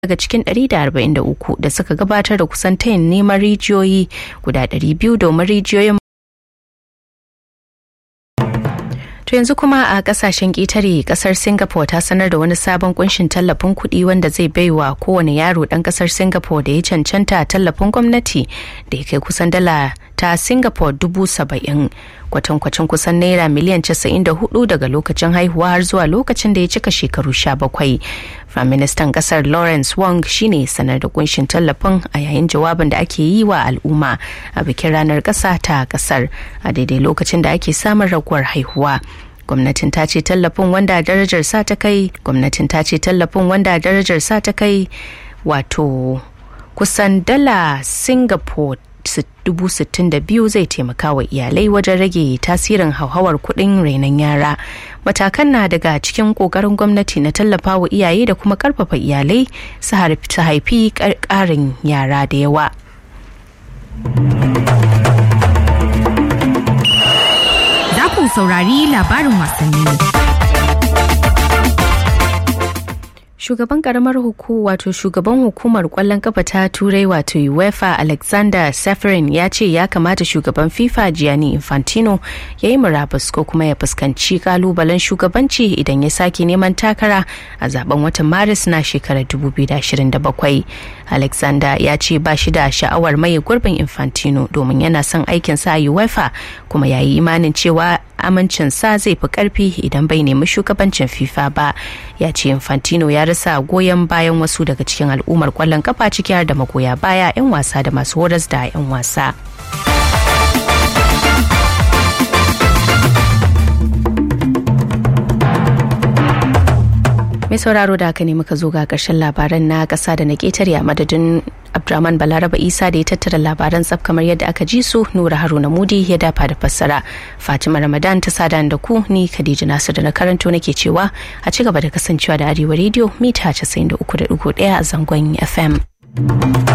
daga cikin 143 da suka gabatar da kusan tayin neman rijiyoyi guda 200 domin rijiyoyin To yanzu kuma a kasashen ƙetare kasar Singapore ta sanar da wani sabon kunshin tallafin kuɗi wanda zai baiwa kowane yaro ɗan kasar Singapore da ya cancanta tallafin gwamnati da ya kai kusan dala ta Singapore dubu saba'in kwatankwacin kusan naira miliyan casa'in da hudu daga lokacin haihuwa har zuwa lokacin da ya cika shekaru sha bakwai. Firaministan kasar Lawrence Wong shine sanar da kunshin tallafin a yayin jawabin da ake yi wa al'umma a bikin ranar ƙasa ta kasar a daidai lokacin da ake samun raguwar haihuwa. gwamnatin ta ce tallafin wanda darajar sa ta kai gwamnatin ta ce tallafin wanda darajar sa ta kai wato kusan dala singapore dubu sittin da biyu zai taimaka wa iyalai wajen rage tasirin hauhawar kuɗin renon yara matakan na daga cikin ƙoƙarin gwamnati na tallafa wa iyaye da kuma ƙarfafa iyalai su haifi ƙarin yara da yawa ku saurari labarin wasanni. Shugaban karamar huku wato shugaban hukumar kwallon kafa ta turai wato UEFA Alexander Seferin ya ce ya kamata shugaban FIFA Gianni Infantino ya yi murabus ko kuma ya fuskanci kalubalen shugabanci idan ya sake neman takara a zaben watan Maris na shekarar 2027. Alexander ya ce ba shi da sha'awar maye gurbin Infantino domin yana son aikinsa a UEFA kuma ya yi imanin cewa amincinsa zai fi karfi idan bai nemi shugabancin FIFA ba. Ya ce Infantino ya rasa goyon bayan wasu daga cikin al'ummar kwallon kafa ciki har da magoya baya 'yan wasa da masu horas da 'yan wasa. mai sauraro da haka ne muka zo ga ƙarshen labaran na ƙasa da na ƙetare a madadin abdulrahman balaraba isa da ya tattara labaran tsaf kamar yadda aka ji su nura haruna mudi ya dafa da fassara fatima ramadan ta sada da ku ni khadija nasu da na karanto nake cewa a ci gaba da kasancewa da arewa rediyo mita 93.1 a zangon fm